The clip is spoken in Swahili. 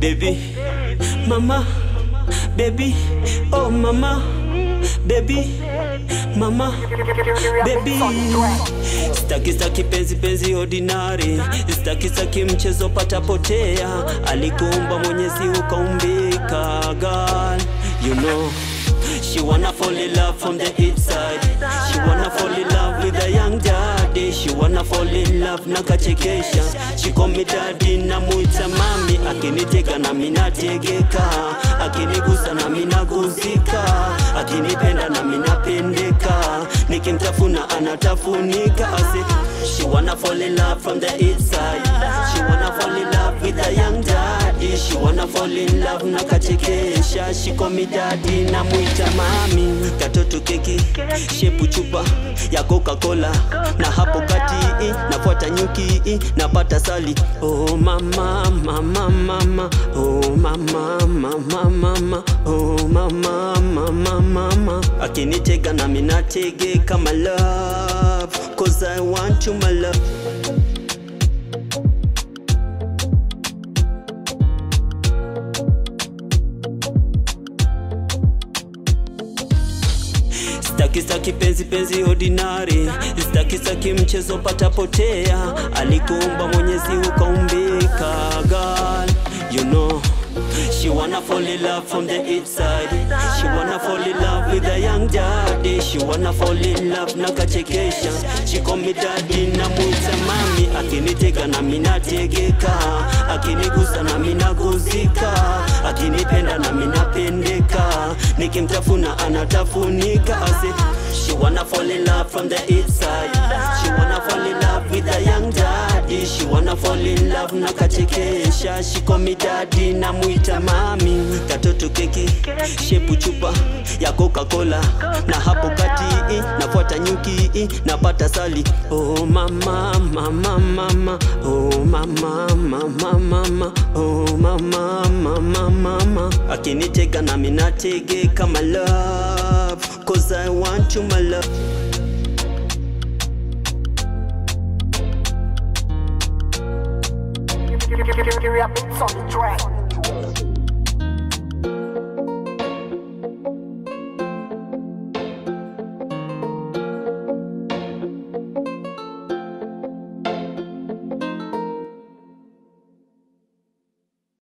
baby mama baby oh mama baby mama baby staki staki penzi penzi ordinary staki staki mchezo patapotea alikuumba mwenyezi ukaumbika girl you know She wanna fall in love from the inside She wanna fall in love with a young daddy She wanna fall in love na kachekesha She call me daddy na muita mami Akiniteka na minategeka Akinigusa na minaguzika Akinipenda na minapendeka Nikimtafuna anatafunika Ase, She wanna fall in love from the inside She wanna fall in love with a young daddy She wanna fall in love na kachekesha She call me daddy na muita mami Katoto keki, shepu chupa ya Coca-Cola Na hapo kati nafuata nyuki napata sali Oh mama mama mama Oh mama mama mama Oh mama mama mama Akinitega na minatege kama love Cause I want you my love Staki staki penzi penzi ordinary Staki staki mchezo patapotea Alikuumba mwenyezi ukaumbika girl You know She wanna fall in love from the inside She wanna fall in love with a young daddy She wanna fall in love na kachekesha She call me daddy na muita mami Akinitega na minategeka Akinigusa na minaguzika Akinipenda na minapendeka Nikimtafuna anatafunika Ase, She wanna fall in love from the inside She wanna fall in love with a young daddy She wanna fall in love na kachekesha She call me daddy na muita mami Katoto keki, shepu chupa ya Coca-Cola Na hapo kati nafuata nyuki napata sali Oh mama mama mama Oh mama mama mama Oh mama mama mama Akinitega na minatege kama love Cause I want you my love You're on the track.